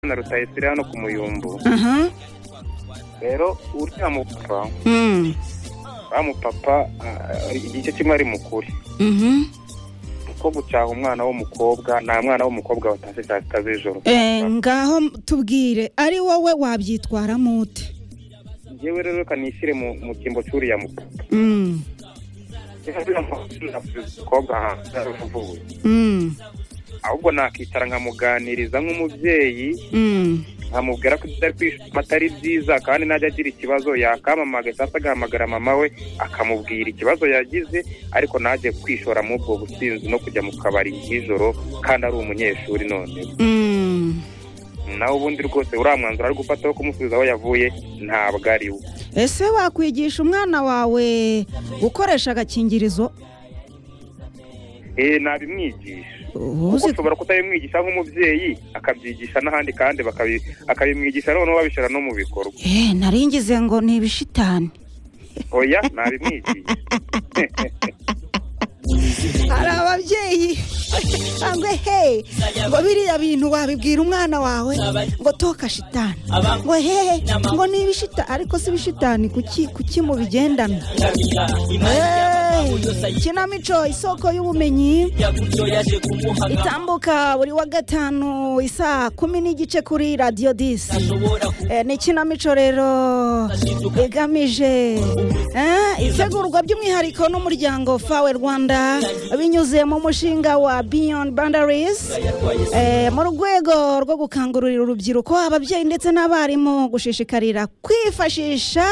na rutayisire hano ku muyumbu aha rero uriya mupapa Mm. uriya mupapa ah, igice kimwe ari mukuri Mhm. kuko gucyaha umwana w'umukobwa nta mwana w'umukobwa watashye saa sita z'ijoro Eh, ngaho tubwire ari wowe wabyitwaramo ute yewe rero reka nishyire mu mu cyimbo cy'uriya mupapa Mm. Reka uriya mukobwa hanze yaravuye Mm. ahubwo nakicara nkamuganiriza nk'umubyeyi Mm. nkamubwira ko ibyo ari kwishima atari byiza kandi najya agira ikibazo yakampamaga cyangwa se agahamagara mama we akamubwira ikibazo yagize ariko najye kwishora muri ubwo businzi no kujya mu kabari nijoro kandi ari umunyeshuri none Mm. nawe ubundi rwose uriya mwanzuro ari gufata wo kumusubiza aho yavuye ntabwo ari wo ese wakwigisha umwana wawe gukoresha agakingirizo Eh, nabimwigisha Uba kuko uzi ushobora kutabimwigisha nk'umubyeyi akabyigisha n'ahandi kandi bakabi- akabimwigisha noneho babishyira no mu bikorwa Eh, naringize ngo ni ibishitani oya nabimwigisha hari ababyeyi cyangwa he ngo biriya bintu wabibwira umwana wawe ngo toka shitani ngo hehe ngo ni ibishita ariko si ibishitani kuki kuki mubigendana Hey, ikinamico isoko y'ubumenyi itambuka buri wa gatanu isaa kumi n'igice kuri radiyo disi Eh, ni ikinamico rero igamije eh, itegurwa by'umwihariko n'umuryango fawe rwanda binyuze mu mushinga wa beyond boundaries eh, mu rwego rwo gukangurira urubyiruko ababyeyi ndetse n'abarimu gushishikarira kwifashisha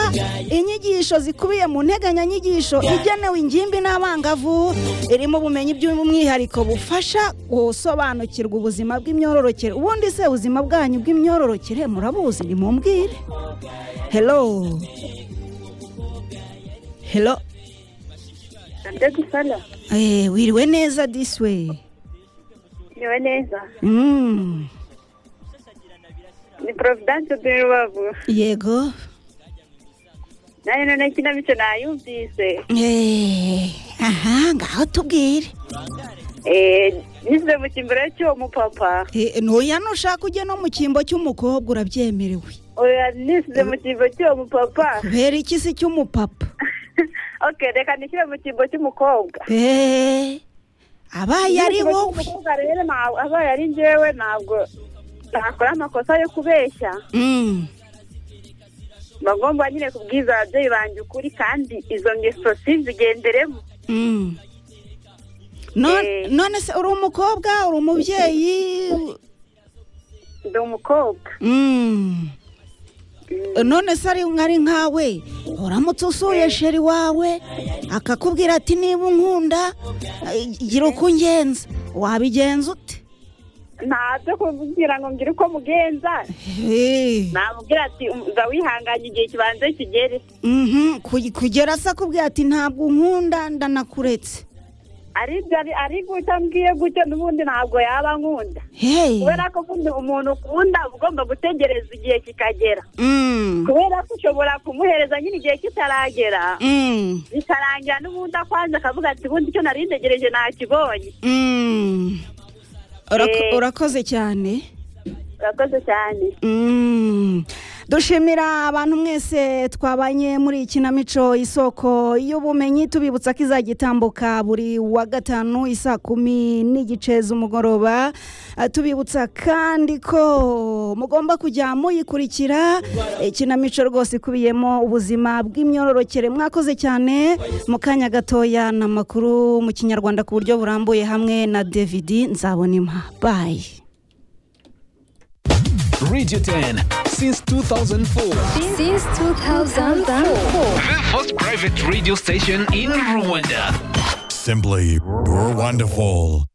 inyigisho zikubiye mu nteganyanyigisho igenewe ingimbi n'abangavu irimo ubumenyi by'umwihariko bufasha gusobanukirwa ubuzima bw'imyororokere ubundi se ubuzima bwanyu bw'imyororokere murabuzi nimumbwire hello hello ndagusana eh, wiriwe neza diswe niwe neza mm. ni providence de rubavu yego nayo none kinamico nayumvise Eh, aha ngaho tubwire Eh, nyuze mu kimbere cy'uwo mupapa Eh, ntuya nushaka ujye no mu cyimbo cy'umukobwa urabyemerewe oya nisize mu cyimbo cy'uwo mupapa kubera iki se cy'umupapa ok reka nishyire mu cyimbo cy'umukobwa Eh, abaye ari Mu cyimbo wowe cy'umukobwa rero nta- abaye ari njyewe ntabwo nakora amakosa yo kubeshya Mm, mba ngomba nyine kubwiza ababyeyi banjye ukuri kandi izo ngeso sinzigenderemo mm. Non- Eh. none se uri umukobwa uri umubyeyi ndi umukobwa Mm. none se ari ari nkawe uramutse usuye sheri wawe akakubwira ati niba unkunda eh, gira uko ungenza wabigenza ute ntabyo kumbwira ngo mbwire uko mugenza Eh. namubwira ati uza wihanganye igihe kibanza kigere Mhm, ku- kugera se akubwira ati ntabwo unkunda ndanakuretse aribyo ari ari gutya mbwiye gutyo n'ubundi ntabwo yaba nkunda hey kubera ko ubundi umuntu ukunda uba ugomba gutegereza igihe kikagera Mm, kubera ko ushobora kumuhereza nyine igihe kitaragera mm, bikarangira n'ubundi akwanze akavuga ati ubundi icyo nari ntegereje nakibonye mm. Urako- Eh. urakoze cyane urakoze cyane Mm. dushimira abantu mwese twabanye muri ikinamico isoko y'ubumenyi tubibutsa ko izajya itambuka buri wa gatanu isaa kumi n'igice z'umugoroba Ah, tubibutsa kandi ko mugomba kujya muyikurikira ikinamico rwose ikubiyemo ubuzima bw'imyororokere mwakoze cyane mu kanya gatoya ni amakuru mu kinyarwanda ku buryo burambuye hamwe na david nzabonima bayi Radio 10 since 2004. Since 2004. The first private radio station in Rwanda. Simply, you're wonderful.